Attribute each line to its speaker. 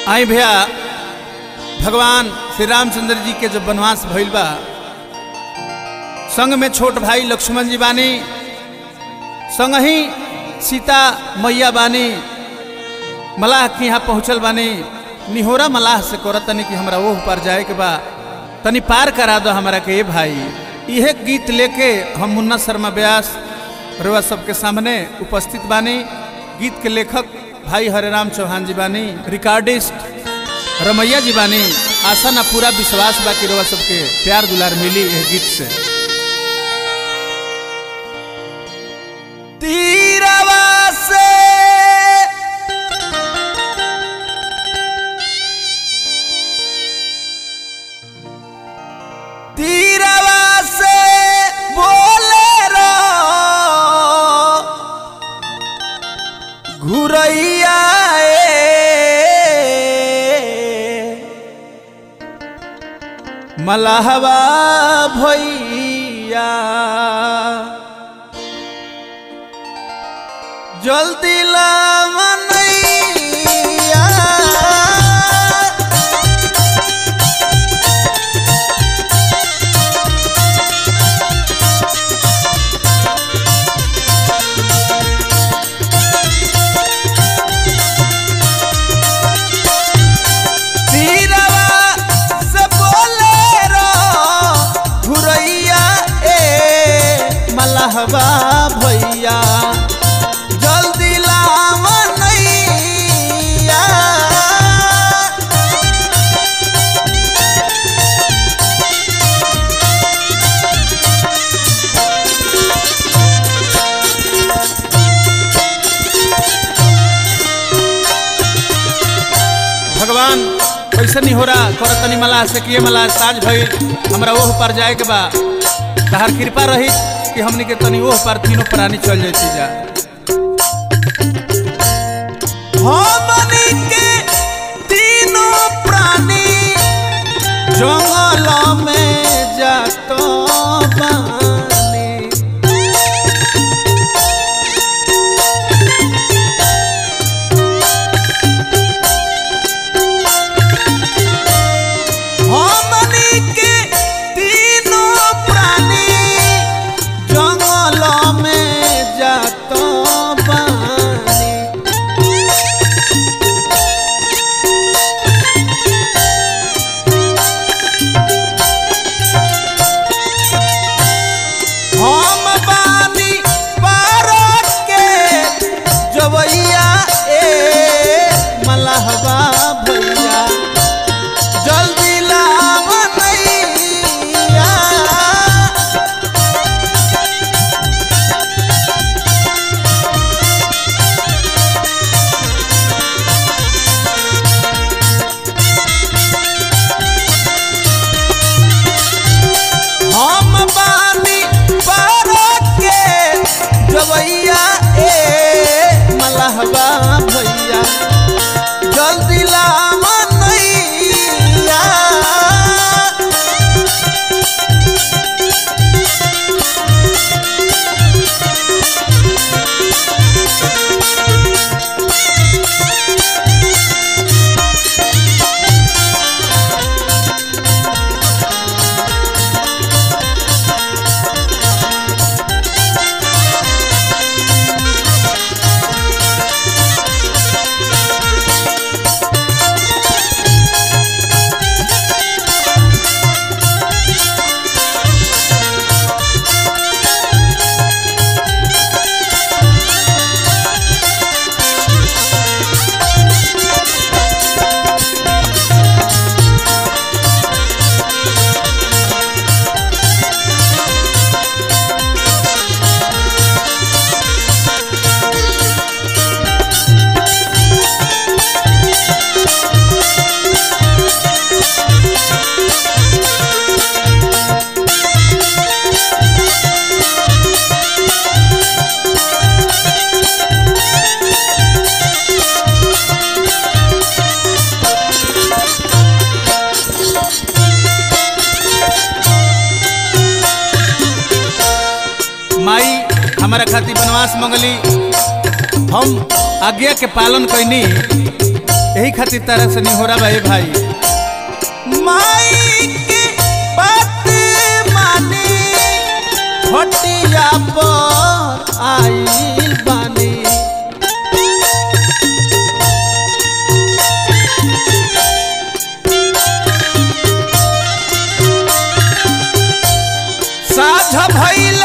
Speaker 1: आई भैया भगवान श्री रामचंद्र जी के जब वनवास भइल बा संग में छोट भाई लक्ष्मण जी बानी संग ही सीता मैया बानी मलाह के यहाँ पहुँचल बानी निहोरा मलाह से करत तनी कि हमरा ओह पर जाए के बा तनी पार करा दो हमरा के ए भाई यह गीत लेके हम मुन्ना शर्मा व्यास रुआ सबके सामने उपस्थित बानी गीत के लेखक भाई हरेराम चौहान जी बानी रिकॉर्डिस्ट रमैया जी बानी आशा ना पूरा विश्वास बा कि रुआ सबके प्यार दुलार मिली यह गीत से
Speaker 2: तीरवा से तीरवा से बोले रो घुरैया
Speaker 1: मलाहवा भैया
Speaker 2: जल्दी लावनैया तीरवा से बोले रो घुरैया ए
Speaker 1: मलाहवा भैया
Speaker 2: जल्दी लावनैया
Speaker 1: भगवान ऐसा नहीं हो रहा कर तनी मला से किए मला साज भई हमरा ओह पर जाए के बा तहार कृपा रही कि हमनी के तनी ओह पर तीनों प्राणी चल जाती जा
Speaker 2: हमनी के तीनों प्राणी
Speaker 1: जंगल में जातो बानी
Speaker 2: हमनी के तीनों प्राणी
Speaker 1: जंगल में जातो बानी
Speaker 2: हम बानी पारो के जवैया ए
Speaker 1: मलाहवा भैया
Speaker 2: जल्दी लावनैया हम बानी पारो के जवैया ए
Speaker 1: मलाहवा भैया
Speaker 2: जल्दी लावनैया
Speaker 1: माई हमारा खातिर वनवास मंगली हम आज्ञा के पालन कैनी यही खातिर तरह से नहीं हो रहा भाई भाई
Speaker 2: माई के बात मानी
Speaker 1: हटिया पर आइल बानी
Speaker 2: साझ भइल